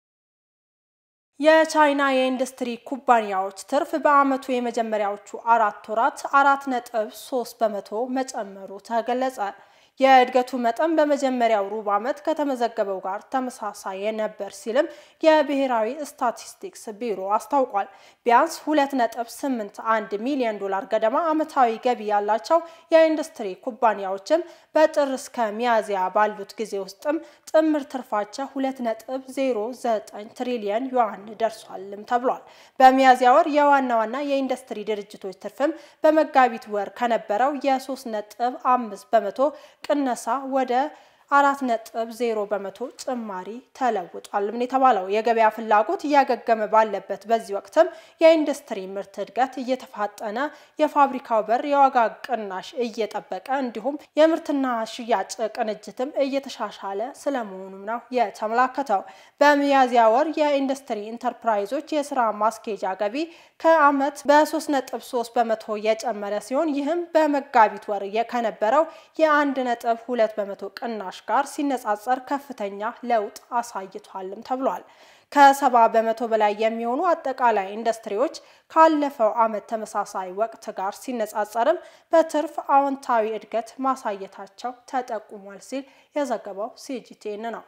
የቻይና የኢንዱስትሪ ኩባንያዎች ትርፍ በዓመቱ የመጀመሪያዎቹ አራት ወራት አራት ነጥብ ሶስት በመቶ መጨመሩ ተገለጸ። የእድገቱ መጠን በመጀመሪያው ሩብ ዓመት ከተመዘገበው ጋር ተመሳሳይ ነበር ሲልም የብሔራዊ ስታቲስቲክስ ቢሮ አስታውቋል። ቢያንስ 2.81 ሚሊዮን ዶላር ገደማ ዓመታዊ ገቢ ያላቸው የኢንዱስትሪ ኩባንያዎችም በጥር እስከ ሚያዝያ ባሉት ጊዜ ውስጥም ጥምር ትርፋቸው 2.09 ትሪሊየን ዩዋን ደርሷልም ተብሏል። በሚያዝያ ወር የዋና ዋና የኢንዱስትሪ ድርጅቶች ትርፍም በመጋቢት ወር ከነበረው የ3.5 በመቶ ቅነሳ ወደ አራት ነጥብ ዜሮ በመቶ ጭማሪ ተለውጧል። ምን የተባለው የገበያ ፍላጎት እያገገመ ባለበት በዚህ ወቅትም የኢንዱስትሪ ምርት እድገት እየተፋጠነ የፋብሪካው በር የዋጋ ቅናሽ እየጠበቀ እንዲሁም የምርትና ሽያጭ ቅንጅትም እየተሻሻለ ስለመሆኑም ነው የተመላከተው። በሚያዝያ ወር የኢንዱስትሪ ኢንተርፕራይዞች የስራ ማስኬጃ ገቢ ከዓመት በ3.3 በመቶ የጨመረ ሲሆን ይህም በመጋቢት ወር ከነበረው የአንድ ነጥብ ሁለት በመቶ ቅናሽ ጋር ሲነጻጸር ከፍተኛ ለውጥ አሳይቷልም ተብሏል። ከሰባ በመቶ በላይ የሚሆኑ አጠቃላይ ኢንዱስትሪዎች ካለፈው ዓመት ተመሳሳይ ወቅት ጋር ሲነጻጸርም በትርፍ አዎንታዊ እድገት ማሳየታቸው ተጠቁሟል ሲል የዘገበው ሲጂቲኤን ነው።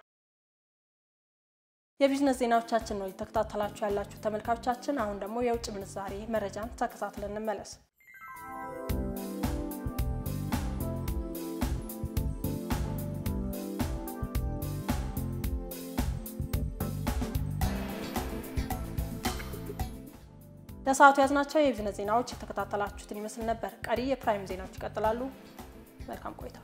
የቢዝነስ ዜናዎቻችን ነው የተከታተላችሁ ያላችሁ ተመልካቾቻችን። አሁን ደግሞ የውጭ ምንዛሬ መረጃን ተከታትለን እንመለስ። ለሰዓቱ ያዝናቸው የቢዝነስ ዜናዎች የተከታተላችሁትን ይመስል ነበር። ቀሪ የፕራይም ዜናዎች ይቀጥላሉ። መልካም ቆይታ።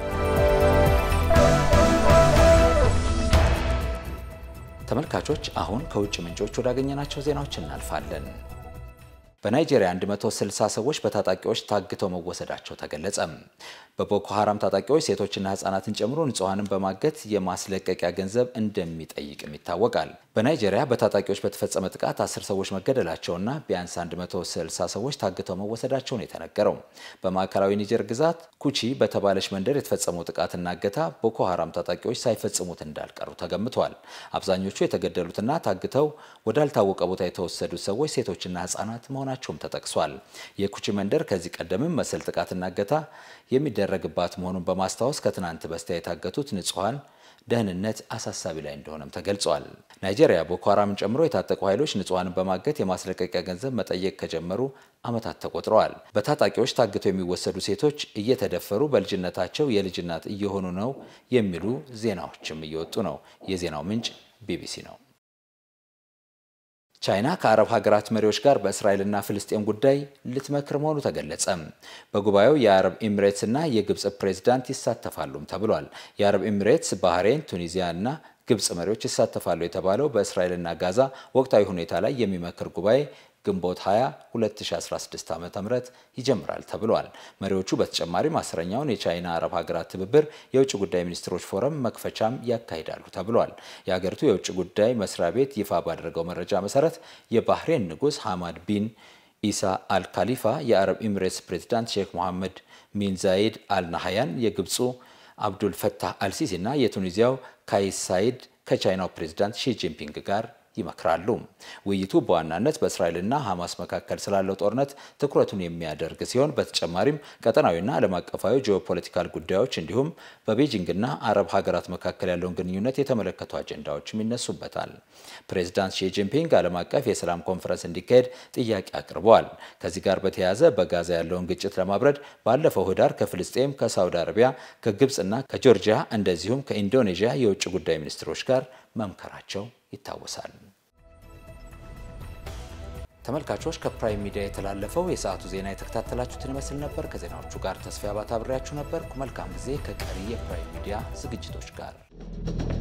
ተመልካቾች አሁን ከውጭ ምንጮች ወዳገኘናቸው ዜናዎች እናልፋለን። በናይጄሪያ 160 ሰዎች በታጣቂዎች ታግተው መወሰዳቸው ተገለጸ። በቦኮ ሀራም ታጣቂዎች ሴቶችና ህጻናትን ጨምሮ ንጹሐንን በማገት የማስለቀቂያ ገንዘብ እንደሚጠይቅም ይታወቃል። በናይጄሪያ በታጣቂዎች በተፈጸመ ጥቃት 10 ሰዎች መገደላቸውና ቢያንስ 160 ሰዎች ታግተው መወሰዳቸው ነው የተነገረው። በማዕከላዊ ኒጀር ግዛት ኩቺ በተባለች መንደር የተፈጸመው ጥቃትና እገታ ቦኮ ሀራም ታጣቂዎች ሳይፈጽሙት እንዳልቀሩ ተገምቷል። አብዛኞቹ የተገደሉትና ታግተው ወዳልታወቀ ቦታ የተወሰዱት ሰዎች ሴቶችና ህጻናት መሆናቸውም ተጠቅሷል። የኩቺ መንደር ከዚህ ቀደምም መሰል ጥቃትና እገታ የሚደረግባት መሆኑን በማስታወስ ከትናንት በስቲያ የታገቱት ንጹሐን ደህንነት አሳሳቢ ላይ እንደሆነም ተገልጿል። ናይጄሪያ ቦኮ ሀራምን ጨምሮ የታጠቁ ኃይሎች ንጹሐንን በማገት የማስለቀቂያ ገንዘብ መጠየቅ ከጀመሩ ዓመታት ተቆጥረዋል። በታጣቂዎች ታግተው የሚወሰዱ ሴቶች እየተደፈሩ በልጅነታቸው የልጅ እናት እየሆኑ ነው የሚሉ ዜናዎችም እየወጡ ነው። የዜናው ምንጭ ቢቢሲ ነው። ቻይና ከአረብ ሀገራት መሪዎች ጋር በእስራኤልና ፍልስጤም ጉዳይ ልትመክር መሆኑ ተገለጸ። በጉባኤው የአረብ ኤሚሬትስ እና የግብፅ ፕሬዝዳንት ይሳተፋሉም ተብሏል። የአረብ ኤሚሬትስ፣ ባህሬን፣ ቱኒዚያ እና ግብፅ መሪዎች ይሳተፋሉ የተባለው በእስራኤልና ጋዛ ወቅታዊ ሁኔታ ላይ የሚመክር ጉባኤ ግንቦት 20 2016 ዓ.ም ይጀምራል ተብሏል። መሪዎቹ በተጨማሪም አስረኛውን የቻይና አረብ ሀገራት ትብብር የውጭ ጉዳይ ሚኒስትሮች ፎረም መክፈቻም ያካሂዳሉ ተብሏል። የሀገሪቱ የውጭ ጉዳይ መስሪያ ቤት ይፋ ባደረገው መረጃ መሰረት የባህሬን ንጉሥ ሐማድ ቢን ኢሳ አልካሊፋ፣ የአረብ ኤሚሬትስ ፕሬዚዳንት ሼክ መሐመድ ሚን ዛይድ አልናሃያን፣ የግብፁ አብዱል ፈታህ አልሲሲ እና የቱኒዚያው ካይስ ሳይድ ከቻይናው ፕሬዚዳንት ሺ ጂንፒንግ ጋር ይመክራሉ። ውይይቱ በዋናነት በእስራኤልና ሐማስ መካከል ስላለው ጦርነት ትኩረቱን የሚያደርግ ሲሆን በተጨማሪም ቀጠናዊና ዓለም አቀፋዊ ጂኦፖለቲካል ጉዳዮች እንዲሁም በቤጂንግና አረብ ሀገራት መካከል ያለውን ግንኙነት የተመለከቱ አጀንዳዎችም ይነሱበታል። ፕሬዚዳንት ሺ ጂንፒንግ ዓለም አቀፍ የሰላም ኮንፈረንስ እንዲካሄድ ጥያቄ አቅርበዋል። ከዚህ ጋር በተያያዘ በጋዛ ያለውን ግጭት ለማብረድ ባለፈው ህዳር ከፍልስጤም፣ ከሳውዲ አረቢያ፣ ከግብፅና ከጆርጂያ እንደዚሁም ከኢንዶኔዥያ የውጭ ጉዳይ ሚኒስትሮች ጋር መምከራቸው ይታወሳል። ተመልካቾች ከፕራይም ሚዲያ የተላለፈው የሰዓቱ ዜና የተከታተላችሁትን ይመስል ነበር። ከዜናዎቹ ጋር ተስፋ አባተ አብሬያችሁ ነበርኩ። መልካም ጊዜ ከቀሪ የፕራይም ሚዲያ ዝግጅቶች ጋር